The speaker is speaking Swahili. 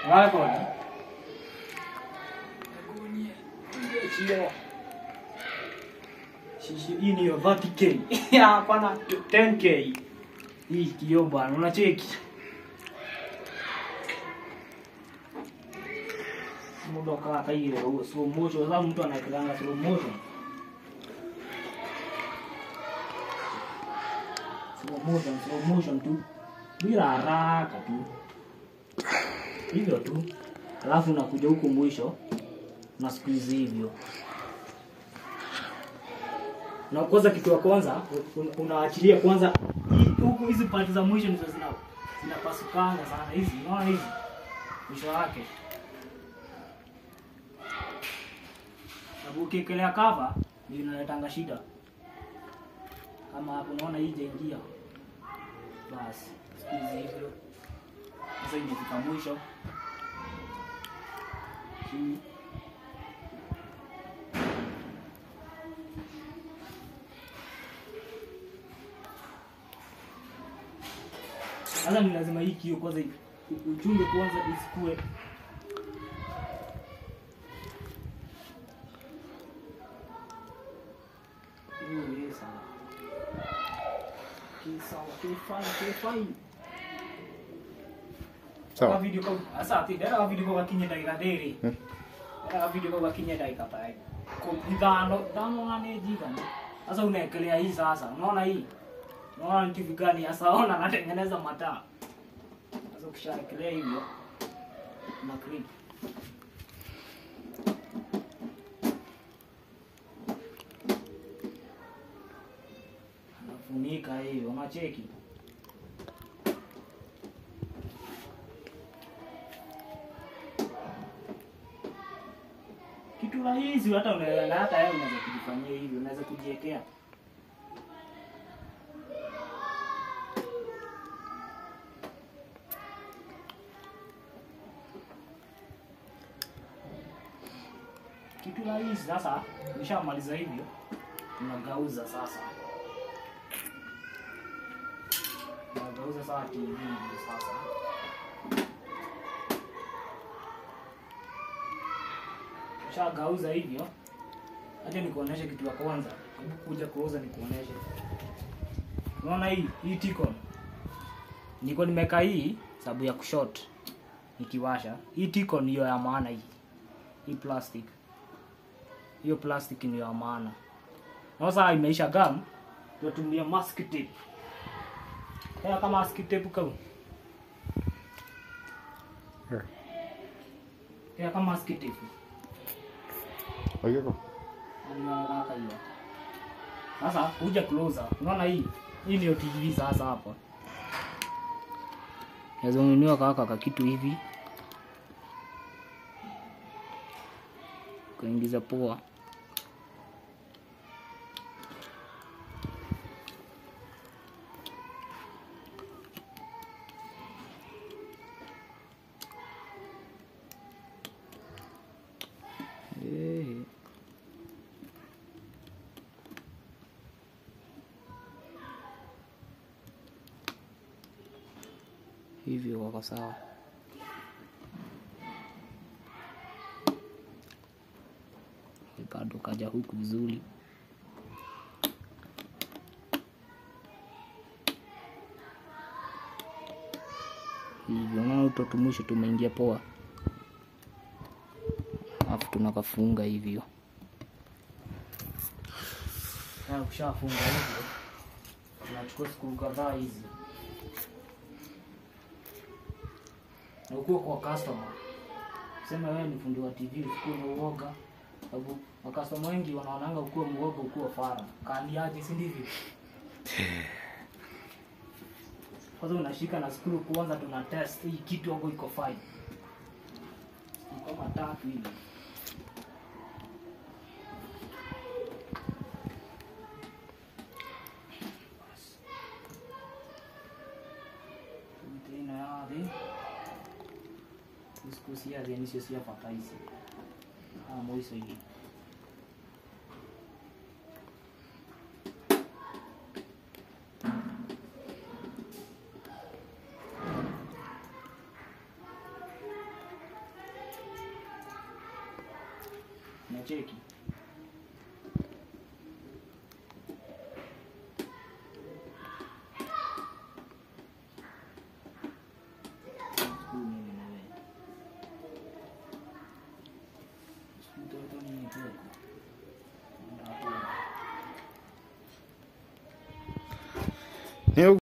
Record. Shishi hii ni ya 30k. Hapana 10k. Hii kioo bwana, unacheki. Muda kaa kaile huo slow motion, sasa mtu anaekanga slow motion. Slow motion, slow motion tu. Bila haraka tu. Hivyo tu. Alafu unakuja huku mwisho na squeeze hivyo. Na kwanza kitu ya kwanza un- unaachilia kwanza hii- huku hizi pande za mwisho ndizo zina zinapasukanga sana hizi, unaona hizi mwisho wake. Sababu ukiekelea cover ndio inaletanga shida. Kama hapo unaona hii jaingia. Basi squeeze hivyo. Sasa imefika mwisho. Hii Sasa ni lazima hii kio kwanza u- uchunge kwanza isikue Hiyo ni sawa. Ki sawa, ki fine, ki fine. Kwa Sawa. video kau asa ati dera video kau gakinya ndagika ndiri. Hmm. Dera video kau gakinya ndagika ta ko ithano thano ngane jigana. Sasa unaekelea hii sasa. Unaona hii? Unaona ni kitu gani sasa ona natengeneza mataa. Sasa ukishaekelea hivyo na clip. Anafunika hiyo, unacheki. kitu rahisi hata unaweza na hata wewe unaweza kujifanyia hivyo, unaweza kujiwekea. Kitu rahisi sasa, nishamaliza hivyo, unagauza sasa, unagauza sasa TV hivyo sasa Ushagauza hivyo, acha nikuoneshe kitu ya kwanza. Hebu kuja kuuza nikuoneshe. Unaona hii hii Tikon, niko nimeka hii sababu ya kushot nikiwasha. Hii Tikon ndiyo ya maana hii, hii plastic, hiyo plastic ndiyo ya maana. Na sasa imeisha gum, tunatumia mask tape. Kaya kama mask tape kau Here. kaya kama mask tape Oigeko. Haraka hiyo. Sasa kuja closer. Unaona hii? Hii ndio TV sasa hapa. Naweza ununua kaka ka kitu hivi. Kaingiza poa. Eh. hivyo wako sawa. Bado kaja huku vizuri. Hivyo unaona utoto mwisho tumeingia poa, alafu tunakafunga hivyo. Na ukishafunga hivyo, tunachukua siku kadhaa hizi na ukuwe kwa customer. Sema wewe ni fundi wa TV, usikuwe na uoga, sababu makastoma wengi wanaonanga ukuwe muoga, ukuwe fara kaandiaje, si ndivyo? Kwanza unashika na skuru kwanza, tuna test hii kitu hapo iko fine, ni kama tatu hivi. Tena yale diskusia zianisho sia fataisi ah moiso hii unacheki Huyu mimi na wewe. Mtoto ni mdogo. Ndio. Ni